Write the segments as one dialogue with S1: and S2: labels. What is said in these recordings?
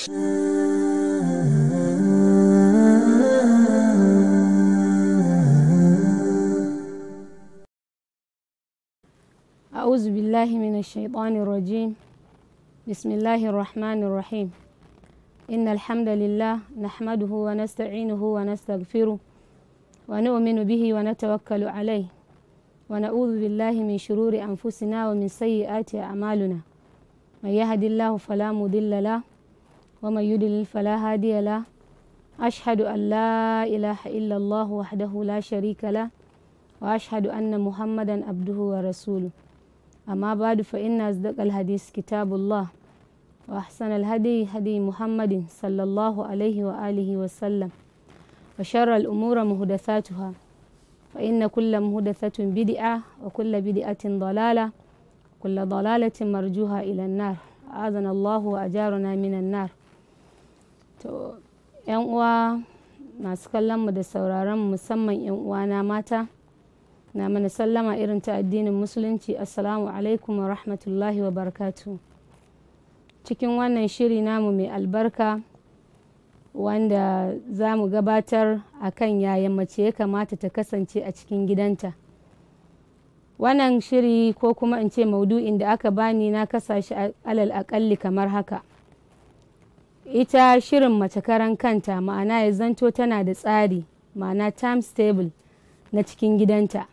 S1: أعوذ بالله من الشيطان الرجيم بسم الله الرحمن الرحيم إن الحمد لله نحمده ونستعينه ونستغفره ونؤمن به ونتوكل عليه ونعوذ بالله من شرور أنفسنا ومن سيئات أعمالنا من يهد الله فلا مضل له ومن يضلل فلا هادي له أشهد أن لا إله إلا الله وحده لا شريك له وأشهد أن محمدا عبده ورسوله أما بعد فإن أصدق الحديث كتاب الله وأحسن الهدي هدي محمد صلى الله عليه وآله وسلم وشر الأمور مهدثاتها فإن كل مهدثة بدعة وكل بدعة ضلالة وكل ضلالة مرجوها إلى النار أعاذنا الله وأجارنا من النار yan uwa masu kallon mu da sauraron musamman yan uwana mata na mana sallama irin ta addinin musulunci assalamu alaikum wa rahmatullahi wa barakatu cikin wannan shiri namu mai albarka wanda za mu gabatar a kan yaya mace ya kamata ta kasance a cikin gidanta wannan shiri ko kuma in ce maudu'in da aka bani na kasa shi alal akalli kamar haka ita shirin mace karan kanta ma'ana ya zanto tana da tsari ma'ana time stable na cikin gidanta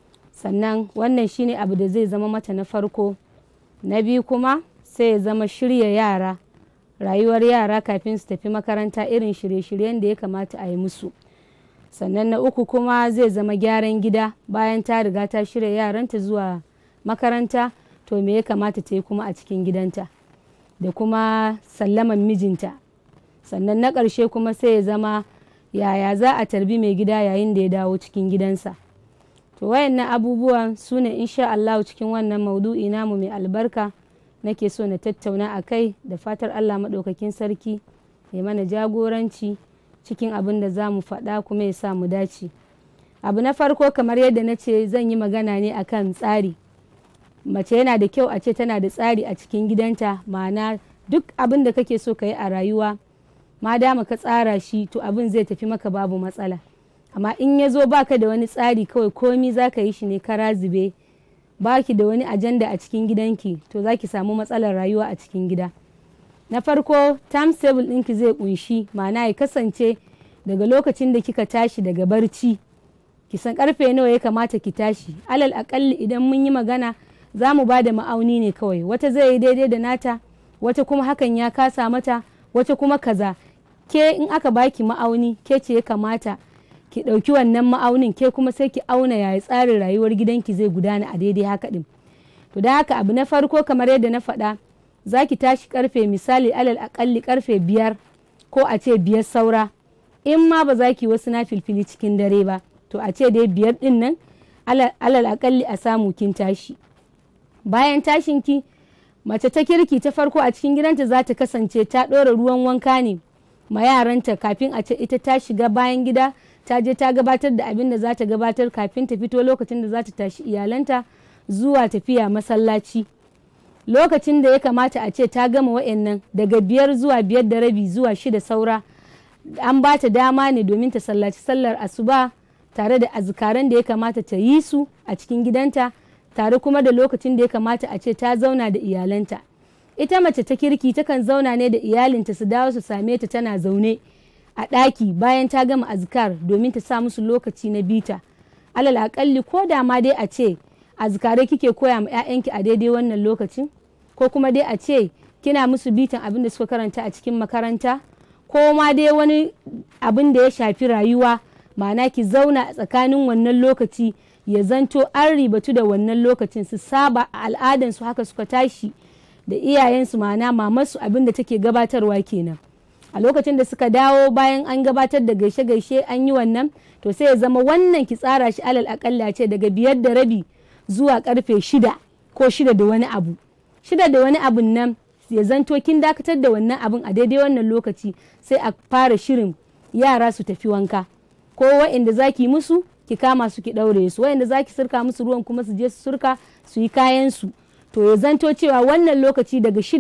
S1: sannan wannan shine abu da zai zama mata na farko na biyu kuma sai ya zama shirya yara rayuwar yara kafin su tafi makaranta irin shirye-shiryen da ya kamata a yi musu sannan na uku kuma zai zama gyaran gida bayan ta riga ta shirya yaranta zuwa makaranta to me ya kamata ta yi kuma a cikin gidanta da kuma sallaman mijinta sannan na ƙarshe kuma sai ya zama yaya za a tarbi mai gida yayin da ya dawo cikin gidansa to wayannan abubuwan su ne insha Allah cikin wannan maudu'i namu mai albarka nake so na tattauna a kai da fatar Allah maɗaukakin sarki ya mana jagoranci cikin abin da za mu faɗa kuma ya sa mu dace abu na farko kamar yadda na ce zan yi magana ne akan tsari mace yana da kyau a ce tana da tsari a cikin gidanta ma'ana duk abin da kake so ka yi a rayuwa ma dama ka tsara shi to abin zai tafi maka babu matsala amma in ya zo baka da wani tsari kawai komi za ka yi shi ne kara zube baki da wani ajanda a cikin gidanki to za ki samu matsalar rayuwa a cikin gida na farko timetable ɗinki zai kunshi ma'ana ya kasance daga lokacin da kika tashi daga barci ki san karfe nawa ya kamata ki tashi alal akalli idan mun yi magana za mu ba da ma'auni ne kawai wata zai yi daidai da nata wata kuma hakan ya kasa mata wata kuma kaza ke in aka baki ma'auni ke ce ya kamata ki ɗauki wannan ma'aunin ke kuma sai ki auna yaya tsarin rayuwar gidanki zai gudana a daidai haka ɗin to da haka abu na farko kamar yadda na faɗa za ki tashi karfe misali alal akalli karfe biyar ko a ce biyar saura in ma ba za ki wasu na filfili cikin dare ba to a ce dai biyar ɗin nan alal akalli a samu kin tashi bayan tashinki mace ta kirki ta farko a cikin gidanta za ta kasance ta ɗora ruwan wanka ne ma yaranta kafin a ce ita ta shiga bayan gida ta je ta gabatar da abin da za ta gabatar kafin ta fito lokacin da za ta tashi iyalanta zuwa tafiya masallaci lokacin da ya kamata a ce ta gama wa'annan daga biyar zuwa biyar da rabi zuwa shida saura an ba ta dama ne domin ta sallaci sallar asuba tare da azkaran da ya kamata ta yi su a cikin gidanta tare kuma da lokacin da ya kamata a ce ta zauna da iyalanta ita mace ta kirki takan zauna ne da iyalinta su dawo su same ta tana zaune a ɗaki bayan ta gama azkar domin ta sa musu lokaci na bita alal akalli ko da ma dai a ce azkarai kike koya ma 'ya'yanki a daidai wannan lokacin ko kuma dai a ce kina musu bitan abin da suka karanta a cikin makaranta ko ma dai wani abin da ya shafi rayuwa ma'ana ki zauna a tsakanin wannan lokaci ya zanto an ribatu da wannan lokacin su saba a al'adansu haka suka tashi da iyayensu ma'ana mamarsu abin da take gabatarwa kenan a lokacin da suka dawo bayan an gabatar da gaishe-gaishe an yi wannan to sai ya zama wannan ki tsara shi alal akalla ce daga biyar da rabi zuwa karfe shida ko shida da wani abu shida da wani abun nan ya zanto kin dakatar da wannan abun a daidai wannan lokaci sai a fara shirin yara su tafi wanka ko wa'inda zaki musu ki kama su ki ɗaure su wayanda za ki surka musu ruwan kuma su je su surka su yi kayan su to ya zanto cewa wannan lokaci daga shida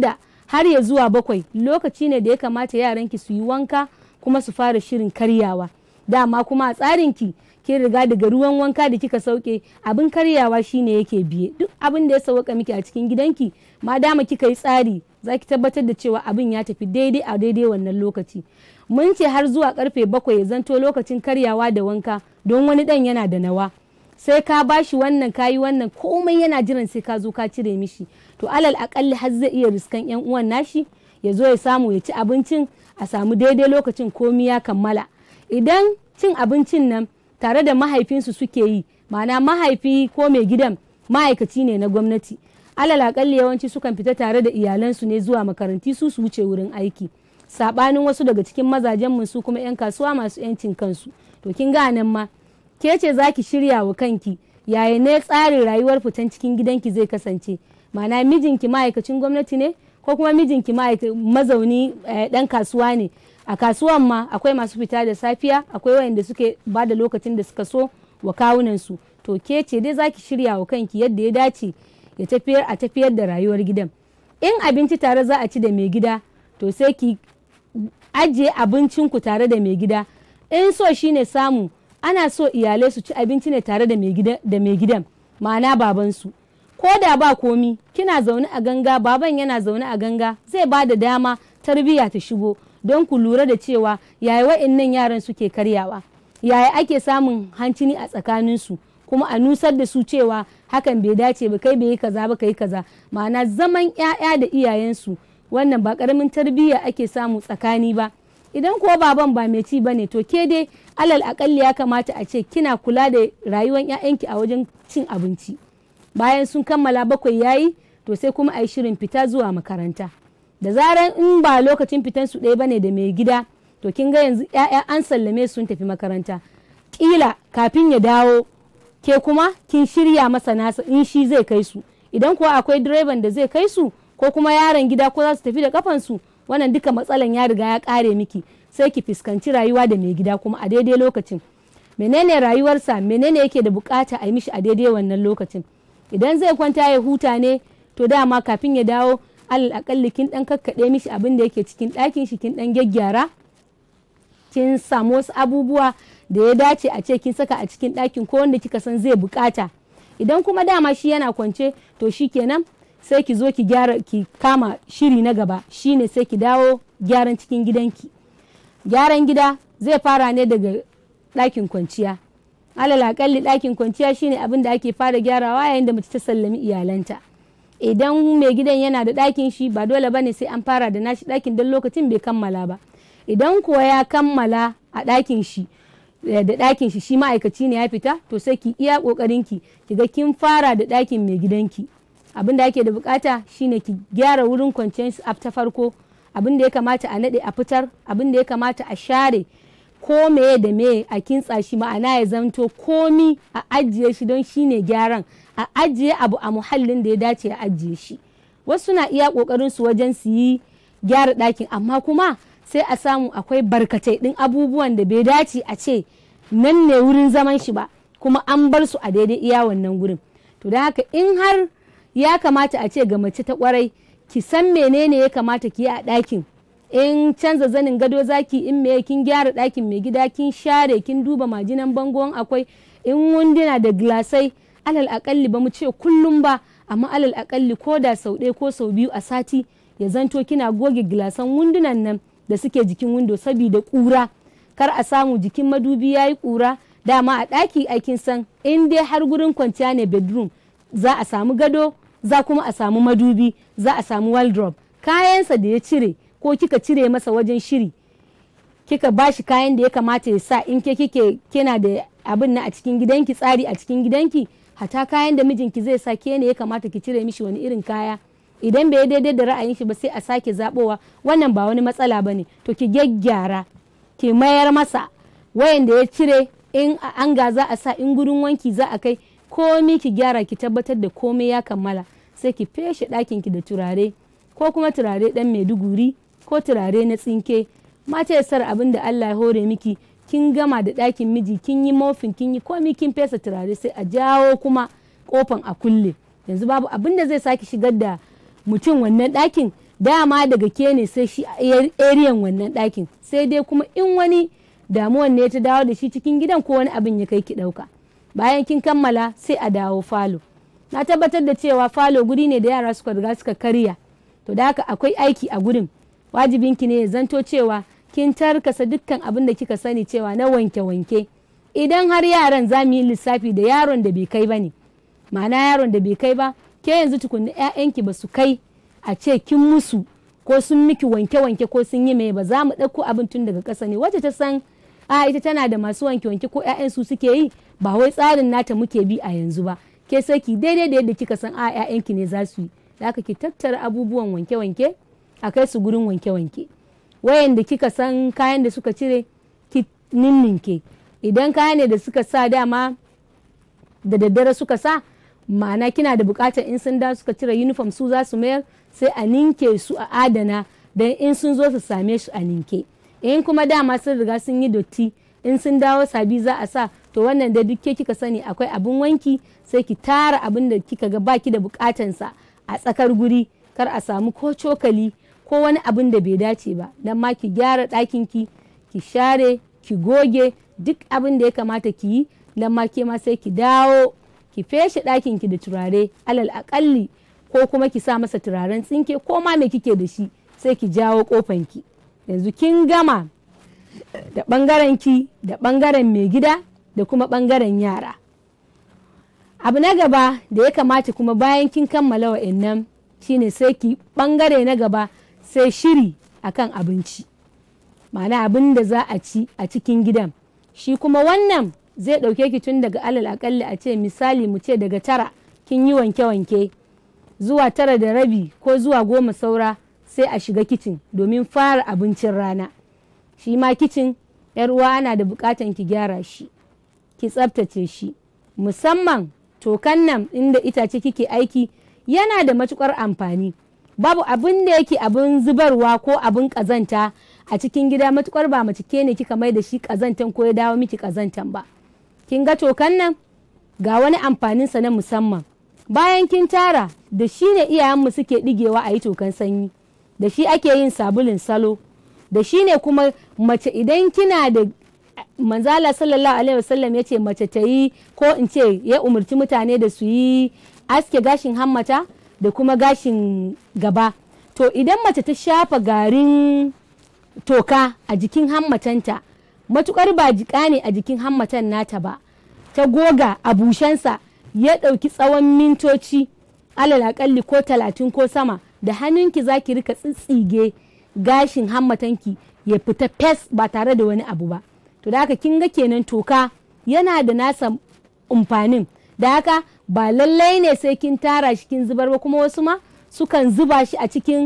S1: har ya zuwa bakwai lokaci ne da ya kamata yaranki su yi wanka kuma su fara shirin karyawa dama kuma a tsarinki kin riga daga ruwan wanka da kika sauke abin karyawa shine yake biye duk abin da ya sauka miki a cikin gidanki ma dama kika yi tsari za ki tabbatar da cewa abin ya tafi daidai a daidai wannan lokaci mun ce har zuwa karfe bakwai ya zanto lokacin karyawa da wanka don wani dan yana da nawa sai ka bashi wannan kayi wannan komai yana jiran sai ka zo ka cire mishi to alal akalli har zai iya riskan yan uwan nashi ya zo ya samu ya ci abincin a samu daidai lokacin komi ya kammala idan cin abincin nan tare da mahaifinsu suke yi ma'ana mahaifi ko mai gidan ma'aikaci ne na gwamnati alal akalli yawanci sukan fita tare da iyalansu ne zuwa makaranti su su wuce wurin aiki sabanin wasu daga cikin mazajen su kuma 'yan kasuwa masu 'yancin kansu to kin ga nan ma ke ce za ki shirya wa kanki yaya ne tsarin rayuwar fitan cikin gidanki zai kasance ma'ana mijinki ma'aikacin gwamnati ne ko kuma mijinki mazauni dan kasuwa ne a kasuwan ma akwai masu fita da safiya akwai wayanda suke ba da lokacin da suka so wa kawunansu to ke ce dai za ki shirya wa kanki yadda ya dace ya tafiyar a tafiyar da rayuwar gidan in abinci tare za a ci da mai gida to sai ki ajiye abincinku tare da mai gida in so shine samu ana so iyalai su ci abinci ne tare da mai gidan ma'ana babansu ko da ba komi kina zaune a ganga baban yana zaune a ganga zai ba da dama tarbiyya ta shigo don ku lura da cewa yaya wa'innan yaran suke karyawa yaya ake samun hancini a tsakaninsu kuma a nusar da su cewa hakan bai dace ba kai bai yi kaza ba kai kaza ma'ana zaman 'ya'ya da iyayensu wannan ba karamin tarbiyya ake samu tsakani ba idan kuwa baban ba mai ci bane to ke dai alal akalli ya kamata a ce kina kula da rayuwar 'ya'yanki a wajen cin abinci bayan sun kammala bakwai yayi to sai kuma a yi shirin fita zuwa makaranta da zaran in ba lokacin fitan su ɗaya bane da mai gida to kin ga yanzu 'ya'ya an sallame sun tafi makaranta kila kafin ya dawo ke kuma kin shirya masa nasa in shi zai kai su idan kuwa akwai direban da zai kai su ko kuma yaron gida ko za su tafi da kafansu wannan duka matsalan ya riga ya kare miki sai ki fuskanci rayuwa da mai gida kuma a daidai lokacin menene rayuwarsa menene yake da bukata a yi mishi a daidai wannan lokacin idan zai kwanta ya huta ne to dama kafin ya dawo alal akalli kin dan kakkaɗe mishi abin da yake cikin ɗakin shi kin dan gyaggyara kin samu wasu abubuwa da ya dace a ce kin saka a cikin ɗakin ko wanda kika san zai bukata idan kuma dama shi yana kwance to shi kenan sai ki zo ki gyara ki kama shiri na gaba shine sai ki dawo gyaran cikin gidanki gyaran gida zai fara ne daga ɗakin kwanciya alal akalli ɗakin kwanciya shine abin da ake fara gyarawa yayin da mace ta sallami iyalanta idan mai gidan yana da ɗakin shi ba dole bane sai an fara da nashi ɗakin don lokacin bai kammala ba idan kuwa ya kammala a ɗakin shi da ɗakin shi shi ma'aikaci ne ya fita to sai ki iya ƙoƙarin ki ki ga kin fara da ɗakin mai gidanki abin da ake da bukata shine ki gyara wurin kwanciyar su ta farko abin da ya kamata a naɗe a fitar abin da ya kamata a share ko meye da meye a kintsa shi ma'ana ya zanto komi a ajiye shi don shine gyaran a ajiye abu a muhallin da ya dace a ajiye shi wasu na iya ƙoƙarin su wajen su yi gyara ɗakin amma kuma sai a samu akwai barkatai ɗin abubuwan da bai dace a ce nan ne wurin zaman shi ba kuma an bar su a daidai iya wannan gurin to da haka in har ya kamata a ce ga mace ta kwarai ki san menene ya kamata ki yi a ɗakin in canza zanin gado zaki in me kin gyara ɗakin mai gida kin share kin duba majinan bangon akwai in wunduna da gilasai alal akalli ba mu ce kullum ba amma alal akalli ko da sau ɗaya ko sau biyu a sati ya zanto kina goge gilasan wundunan nan da suke jikin windo saboda ƙura kar a samu jikin madubi ya yi ƙura dama a ɗaki aikin san in dai har gurin kwanciya ne bedroom za a samu gado za kuma a samu madubi za a samu wardrobe kayansa da ya cire ko kika cire masa wajen shiri kika bashi kayan da ya kamata ya sa in ke kike kina da abin na a cikin gidanki tsari a cikin gidanki hata kayan da mijinki zai sa ke ne ya kamata ki cire mishi wani irin kaya idan bai daidai da ra'ayin shi ba sai a sake zabowa wannan ba wani matsala ba ne to ki gyaggyara ki mayar masa wayan da ya cire in an ga za a sa in gurin wanki za a kai komi ki gyara ki tabbatar da komai ya kammala sai ki feshe ɗakin ki da turare ko kuma turare ɗan maiduguri ko turare na tsinke mata ya sar abin da Allah ya hore miki kin gama da ɗakin miji kin yi mofin kin yi komi kin fesa turare sai a jawo kuma kofan a kulle yanzu babu abin da zai sake shigar da mutum wannan ɗakin dama daga ke ne sai shi ariyan wannan ɗakin sai dai kuma in wani damuwan ne ta dawo da shi cikin gidan ko wani abin ya kai ki ɗauka bayan kin kammala sai a dawo falo na tabbatar da cewa falo guri ne da yara suka riga suka karya to da haka akwai aiki a gurin wajibinki ne ya zanto cewa kin tarkasa dukkan abin da kika sani cewa na wanke-wanke idan har yaran za mu yi lissafi da yaron da bai kai ba ne ma'ana yaron da bai kai ba ke yanzu tukunna 'ya'yanki ba su kai a ce kin musu ko sun miki wanke-wanke ko sun yi mai ba za mu ɗauko abin tun daga ƙasa ne wacce ta san a ita tana da masu wanke-wanke ko 'ya'yan su suke yi ba wai tsarin nata muke bi a yanzu ba ke sai ki daidai da yadda kika san a 'ya'yanki ne za su yi da haka ki tattara abubuwan wanke-wanke a kai su gurin wanke-wanke wayanda kika san kayan da suka cire ki ninninke idan kaya ne da suka sa dama da daddare suka sa ma'ana kina da bukatar in sun da suka cire uniform su za su mayar sai a ninke su a adana don in sun zo su same su a ninke in kuma dama sun riga sun yi dotti in sun dawo sabi za a sa to wannan da duk ke kika sani akwai abin wanki sai ki tara abin da kika ga baki da bukatansa a tsakar guri kar a samu ko cokali ko wani abin da bai dace ba don ma ki gyara ɗakin ki ki share ki goge duk abin da ya kamata ki yi don ma ke ma sai ki dawo ki feshe ɗakin ki da turare alal akalli ko kuma ki sa masa turaren tsinke ko ma me kike da shi sai ki jawo kofan ki yanzu kin gama da ɓangaren ki da ɓangaren mai gida da kuma ɓangaren yara abu na gaba da ya kamata kuma bayan kin kammala wa'annan shine sai ki ɓangare na gaba sai shiri akan abinci ma'ana abin da za a ci a cikin gidan shi kuma wannan zai ɗauke ki tun daga alal akalli a ce misali mu ce daga tara kin yi wanke-wanke zuwa tara da rabi ko zuwa goma saura sai a shiga kicin domin fara abincin rana shi ma kicin yar uwa ana da bukatan ki gyara shi ki tsabtace shi musamman tokan nan inda itace kike aiki yana da matukar amfani babu abin da yake abin zubarwa ko abin kazanta a cikin gida matukar ba mace ke ne kika mai da shi kazantan ko ya dawo miki kazantan ba kin ga tokan nan ga wani amfaninsa na musamman bayan kin tara da shi ne iyayenmu suke digewa a yi tokan sanyi da shi ake yin sabulin salo da shi ne kuma mace idan kina da manzala sallallahu alaihi wasallam ya ce mace ta yi ko in ce ya umarci mutane da su yi aske gashin hammata da kuma gashin gaba to idan mace ta shafa garin toka a jikin hammatanta matukar ba jika ne a jikin hammatan nata ba ta goga a bushensa ya ɗauki tsawon mintoci alal akalli ko talatin ko sama da hannunki za ki rika tsitsige gashin hammatanki ya fita fes ba tare da wani abu ba to da haka kin ga kenan toka yana da nasa umfanin da haka ba lallai ne sai kin tara shi kin zubar ba kuma wasu ma sukan zuba shi a cikin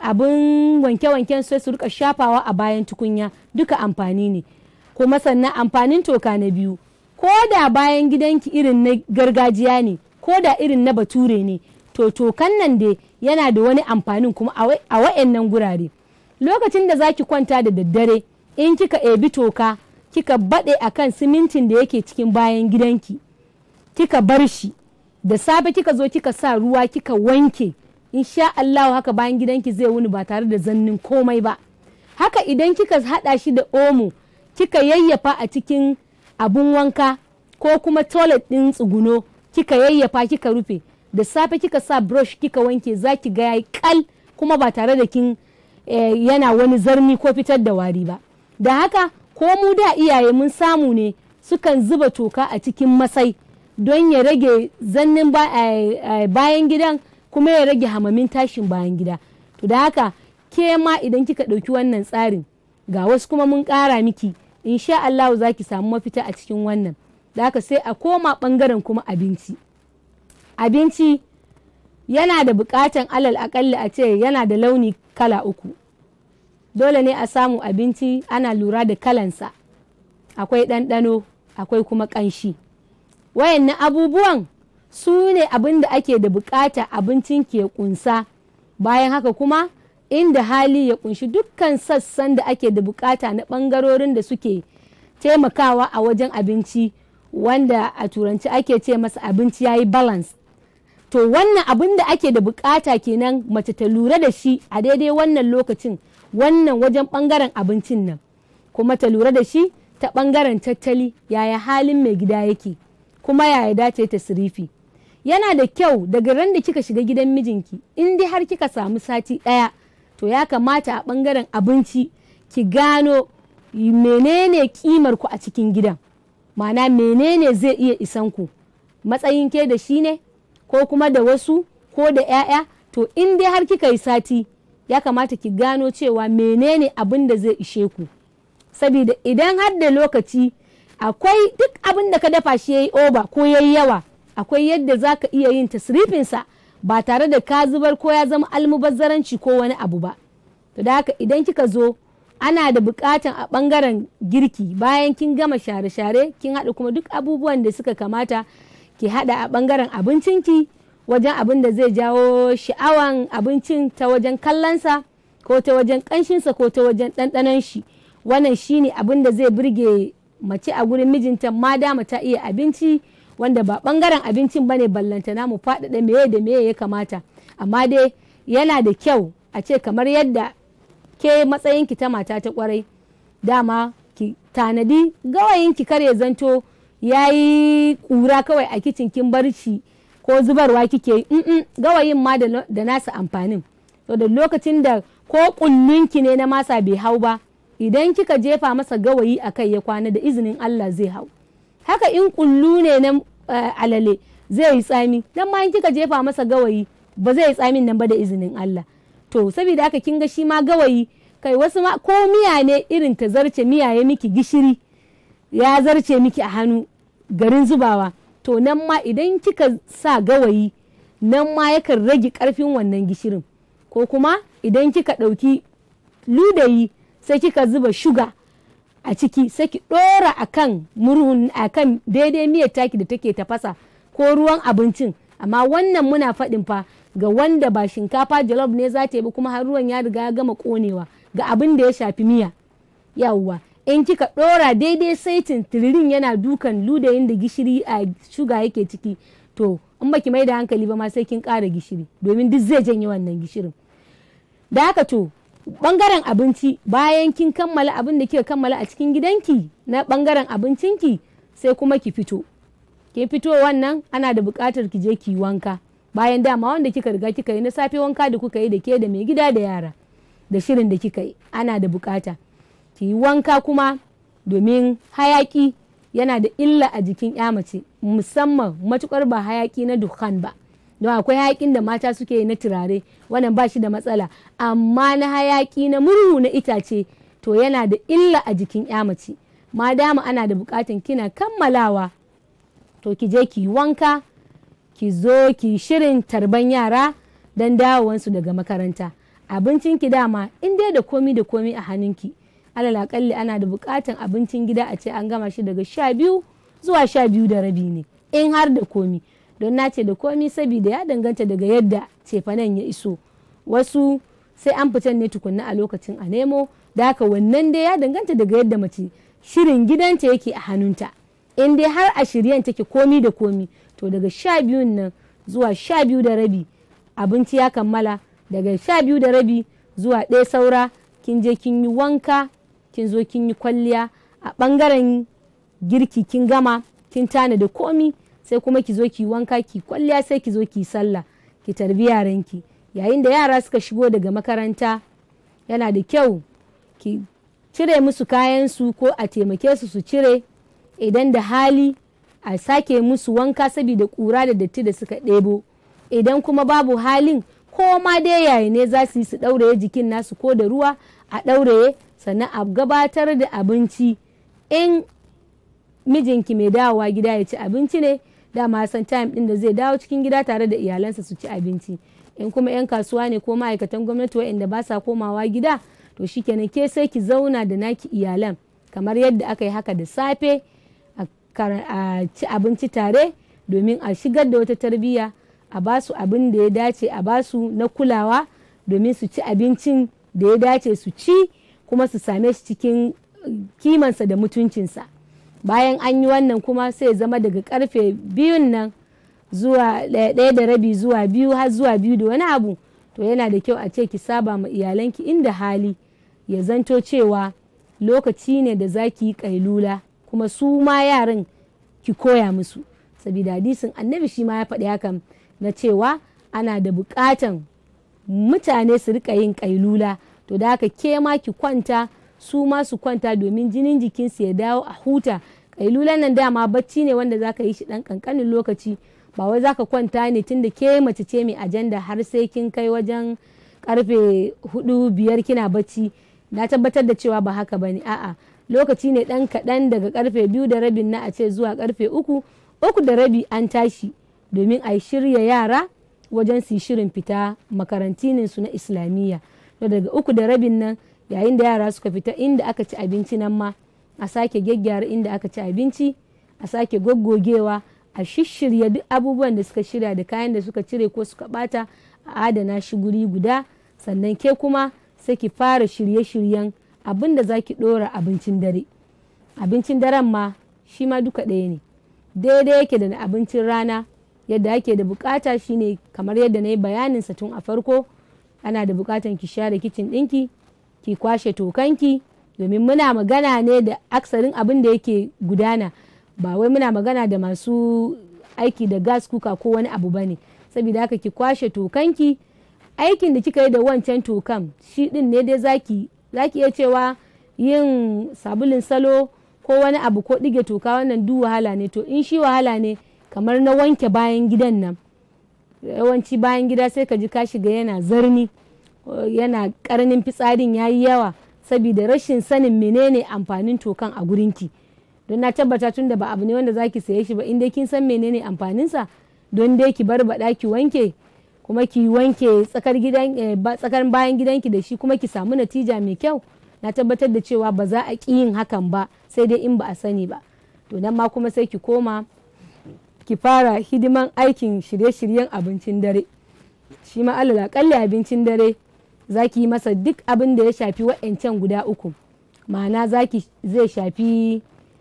S1: abin wanke-wanken sai su rika shafawa a bayan tukunya duka amfani ne kuma sannan amfanin toka na biyu ko da bayan gidanki irin na gargajiya ne ko da irin na bature ne to tokan nan dai yana da wani amfanin kuma a wa'annan gurare lokacin da zaki kwanta da daddare in kika ebi toka kika baɗe a kan simintin da yake cikin bayan gidanki kika bar shi da safe kika zo kika sa ruwa kika wanke insha Allah haka bayan gidanki zai wuni ba tare da zannin komai ba haka idan kika haɗa shi da omo kika yayyafa a cikin abun wanka ko kuma toilet ɗin tsuguno kika yayyafa kika rufe da safe kika sa brush kika wanke za ki ga yayi kal kuma ba tare da kin yana wani zarni ko fitar da wari ba da haka ko mu da iyaye mun samu ne sukan zuba toka a cikin masai don ya rage zannin bayan gidan kuma ya rage hamamin tashin bayan gida to da haka ke ma idan kika ɗauki wannan tsarin ga wasu kuma mun ƙara miki insha Allah za ki samu mafita a cikin wannan da haka sai a koma ɓangaren kuma abinci abinci yana da buƙatan alal aƙalli a ce yana da launi kala uku dole ne a samu abinci ana lura da kalansa akwai ɗanɗano akwai kuma ƙanshi wayannan abubuwan su ne abin da ake da bukata abincin ke kunsa bayan haka kuma inda hali ya kunshi dukkan sassan da ake da bukata na ɓangarorin da suke taimakawa a wajen abinci wanda a turanci ake ce masa abinci ya yi balance to wannan abin da ake da bukata kenan mace ta lura da shi a daidai wannan lokacin wannan wajen bangaren abincin nan kuma ta lura da shi ta bangaren tattali yaya halin mai gida yake kuma yaya dace ta sirifi yana da kyau daga ran da kika shiga gidan mijinki in dai har kika samu sati ɗaya to ya kamata a bangaren abinci ki gano menene kimar ku a cikin gidan ma'ana menene zai iya isan ku matsayin ke da shi ne ko kuma da wasu ko da 'ya'ya to in dai har kika yi sati ya kamata ki gano cewa menene abin da zai ishe ku saboda idan har da lokaci akwai duk abin da ka dafa shi yayi oba ko yayi yawa akwai yadda za ka iya yin tasrifinsa ba tare da ka zubar ko ya zama almubazzaranci ko wani abu ba to da haka idan kika zo ana da bukatan a bangaren girki bayan kin gama share-share kin haɗa kuma duk abubuwan da suka kamata ki haɗa a bangaren abincinki wajen abin da zai jawo sha'awan abincin ta wajen kallonsa ko ta wajen ƙanshinsa ko ta wajen ɗanɗanon shi wannan shine abin da zai burge mace a gurin mijinta ma dama ta iya abinci wanda ba bangaren abincin bane ballantana mu faɗaɗa meye da meye ya kamata amma dai yana da kyau a ce kamar yadda ke matsayinki ta mata ta kwarai dama ki tanadi gawayinki kar ya zanto ya yi ƙura kawai a kicin kin barci ko zubarwa kike yi gawayin ma da nasa amfanin to da lokacin da ko kullunki ne na masa bai hau ba idan kika jefa masa gawayi a kai ya kwana da izinin Allah zai hau haka in kullu ne na alale zai yi tsami dan ma in kika jefa masa gawayi ba zai yi tsamin nan ba da izinin Allah to saboda haka kin ga shi ma gawayi kai wasu ma ko miya ne irin ta zarce miya ya miki gishiri ya zarce miki a hannu garin zubawa to nan ma idan kika sa gawayi nan ma yakan rage karfin wannan gishirin ko kuma idan kika ɗauki ludayi sai kika zuba shuga a ciki sai ki ɗora a kan murhun a kan daidai miyar taki da take tafasa ko ruwan abincin amma wannan muna faɗin fa ga wanda ba shinkafa jalof ne za ta yi kuma har ruwan ya riga ya gama ƙonewa ga abin da ya shafi miya yawwa in kika ɗora daidai saitin tiririn yana dukan ludayin da gishiri a shuga yake ciki to in baki mai da hankali ba ma sai kin ƙara gishiri domin duk zai janye wannan gishirin da haka to bangaren abinci bayan kin kammala abin da kika kammala a cikin gidanki na bangaren abincinki sai kuma ki fito ke fito wannan ana da buƙatar ki je ki wanka bayan dama wanda kika riga kika yi na safe wanka da kuka yi da ke da mai gida da yara da shirin da kika yi ana da buƙata ki yi wanka kuma domin hayaki yana da illa a jikin ya mace musamman matukar ba hayaki na dukkan ba don akwai hayakin da mata suke yi na turare wannan ba shi da matsala amma na hayaki na murhu na itace to yana da illa a jikin ya mace ma dama ana da bukatan kina kammalawa to ki je ki wanka ki zo ki shirin tarban yara don dawowansu daga makaranta abincin ki dama in dai da komi da komi a hannunki alal akalli ana da bukatan abincin gida a ce an gama shi daga sha biyu zuwa sha biyu da rabi ne in har da komi don na ce da komi saboda ya danganta daga yadda cefanen ya iso wasu sai an fitan ne tukunna a lokacin a nemo da haka wannan dai ya danganta daga yadda mace shirin gidanta yake a hannunta in dai har a shiryen take komi da komi to daga sha biyun nan zuwa sha biyu da rabi abinci ya kammala daga sha biyu da rabi zuwa ɗaya saura kin je kin yi wanka kin zo kin yi kwalliya a ɓangaren girki kin gama kin tana da komi sai kuma ki zo ki wanka ki kwalliya sai ki zo ki sallah ki tarbi yaranki yayin da yara suka shigo daga makaranta yana da kyau ki cire musu kayansu ko a taimake su su cire idan da hali a sake musu wanka saboda kura da datti da suka ɗebo idan kuma babu halin ko ma dai yayi ne za su yi su ɗauraye jikin nasu ko da ruwa a ɗauraye sannan a gabatar da abinci in mijinki mai dawowa gida ya ci abinci ne dama san time din da zai dawo cikin gida tare da iyalansa su ci abinci in kuma 'yan kasuwa ne ko ma'aikatan gwamnati waɗanda ba sa komawa gida to shikenan ke sai ki zauna da naki iyalan kamar yadda aka yi haka da safe a ci abinci tare domin a shigar da wata tarbiyya a basu abin da ya dace a basu na kulawa domin su ci abincin da ya dace su ci kuma su same shi cikin kimansa da mutuncinsa bayan an yi wannan kuma sai zama daga karfe biyun nan zuwa ɗaya da rabi zuwa biyu har zuwa biyu da wani abu to yana da kyau a ce ki saba ma iyalanki inda hali ya zanto cewa lokaci ne da za ki yi kailula kuma su ma yaran ki koya musu saboda hadisin annabi shi ma ya faɗi hakan na cewa ana da buƙatan mutane su rika yin kailula to da haka ke ma ki kwanta su ma su kwanta domin jinin jikinsu ya dawo a huta kailulan nan dama bacci ne wanda za ka yi shi ɗan ƙanƙanin lokaci ba wai za ka kwanta ne tunda ke mace ce mai ajanda har sai kin kai wajen karfe hudu biyar kina bacci na tabbatar da cewa ba haka ba ne a'a lokaci ne ɗan kaɗan daga karfe biyu da rabin na a ce zuwa karfe uku uku da rabi an tashi domin a shirya yara wajen su shirin fita makarantinin su na islamiyya daga uku da rabin nan yayin da yara suka fita inda aka ci abinci nan ma a sake gyaggyara inda aka ci abinci a sake goggogewa a shishirya duk abubuwan da suka shirya da kayan da suka cire ko suka bata a adana shi guri guda sannan ke kuma sai ki fara shirye-shiryen abin da za ki ɗora abincin dare abincin daren ma shi ma duka ɗaya ne daidai yake da na abincin rana yadda ake da bukata shine kamar yadda na yi bayanin sa tun a farko ana da bukatan ki share kicin ɗinki ki kwashe tokanki domin muna magana ne da aksarin abin da yake gudana ba wai muna magana da masu aiki da gas kuka ko wani abu bane saboda haka ki kwashe tokanki aikin da kika yi da wancan tokan shi din ne dai zaki zaki iya cewa yin sabulin salo ko wani abu ko ɗige toka wannan duk wahala ne to in shi wahala ne kamar na wanke bayan gidan nan yawanci bayan gida sai ka ji ka shiga yana zarni yana karnin fitsarin yayi yawa saboda rashin sanin menene amfanin tokan a gurinki don na tabbata tun da ba abu ne wanda zaki saye shi ba in dai kin san menene amfaninsa don dai ki bar baɗa ki wanke kuma ki wanke tsakar gidan tsakar bayan gidanki da shi kuma ki samu natija mai kyau na tabbatar da cewa ba za a ƙi yin hakan ba sai dai in ba a sani ba to nan ma kuma sai ki koma ki fara hidiman aikin shirye-shiryen abincin dare shi ma alal akalli abincin dare za ki yi masa duk abin da ya shafi wa'ancan guda uku ma'ana zaki zai shafi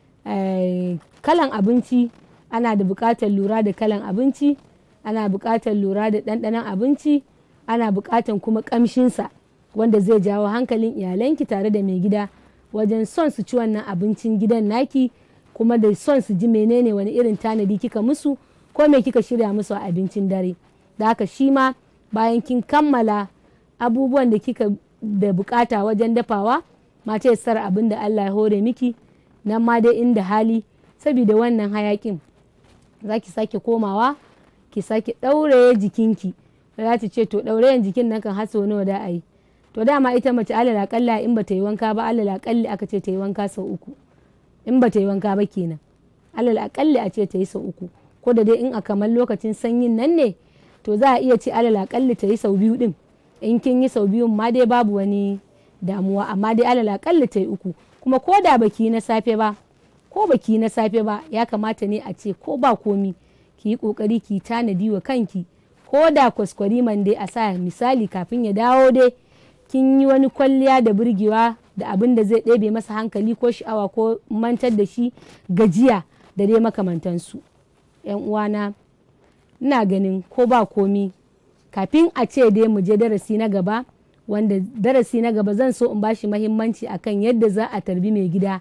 S1: kalan abinci ana da buƙatar lura da kalan abinci ana buƙatar lura da ɗanɗanon abinci ana buƙatar kuma ƙamshinsa wanda zai jawo hankalin iyalanki tare da mai gida wajen son su ci wannan abincin gidan naki kuma da son su ji menene wani irin tanadi kika musu ko me kika shirya musu a abincin dare da haka shi ma bayan kin kammala abubuwan da kika da bukata wajen dafawa mace ya sar abin da Allah ya hore miki nan ma dai inda hali saboda wannan hayakin za ki sake komawa ki sake ɗauraye jikinki za ta ce to ɗaurayen jikin nan kan haso nawa da a yi to dama ita mace alal akalla in ba ta yi wanka ba alal akalli aka ce ta yi wanka sau uku in ba ta yi wanka ba kenan alal akalli a ce ta yi sau uku ko da dai in a kamar lokacin sanyin nan ne to za a iya ce alal akalli ta yi sau biyu din in kin yi sau biyun ma dai babu wani damuwa amma dai alal akalli ta yi uku kuma ko da baki na safe ba ko baki na safe ba ya kamata ne a ce ko ba komi ki yi kokari ki tanadi wa kanki ko da kwaskwariman dai a sa misali kafin ya dawo dai kin yi wani kwalliya da burgewa da abin da zai ɗebe masa hankali ko sha'awa ko mantar da shi gajiya da dai makamantansu yan uwana ina ganin ko ba komi kafin a ce dai mu je darasi na gaba wanda darasi na gaba zan so in bashi mahimmanci akan yadda za a tarbi mai gida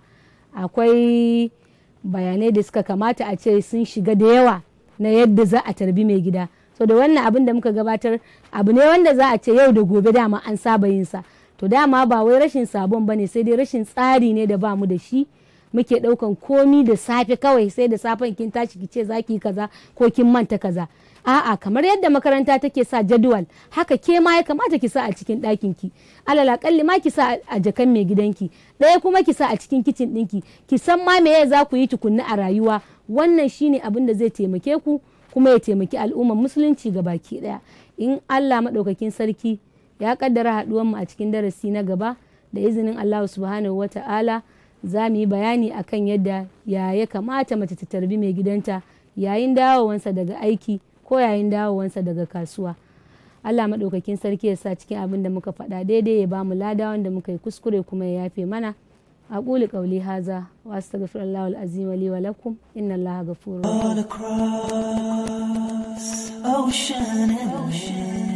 S1: akwai bayanai da suka kamata a ce sun shiga da yawa na yadda za a tarbi mai gida so da wannan abin da muka gabatar abu ne wanda za a ce yau da gobe dama an saba yin sa to dama ba wai rashin sabon ba ne sai dai rashin tsari ne da ba mu da shi muke daukan komi da safe kawai sai da safen kin tashi ki ce za ki kaza ko kin manta kaza a'a kamar yadda makaranta take sa jadwal haka ke ma ya kamata ki sa a cikin ɗakin ki alal akalli ma ki sa a jakan mai gidanki ɗaya kuma ki sa a cikin kicin ɗinki ki san ma me za ku yi tukunna a rayuwa wannan shine abin da zai taimake ku kuma ya taimaki al'ummar musulunci ga baki ɗaya in Allah maɗaukakin sarki ya kaddara haɗuwar mu a cikin darasi na gaba da izinin Allah subhanahu wata'ala za mu yi bayani akan yadda ya ya kamata mace ta tarbi mai gidanta yayin dawowansa daga aiki ko yayin dawowansa daga kasuwa Allah maɗaukakin sarki ya sa cikin abin da muka faɗa daidai ya ba mu lada wanda muka yi kuskure kuma ya yafe mana أقول قولي هذا وأستغفر الله العظيم لي ولكم إن الله غفور رحيم
S2: All across ocean and ocean.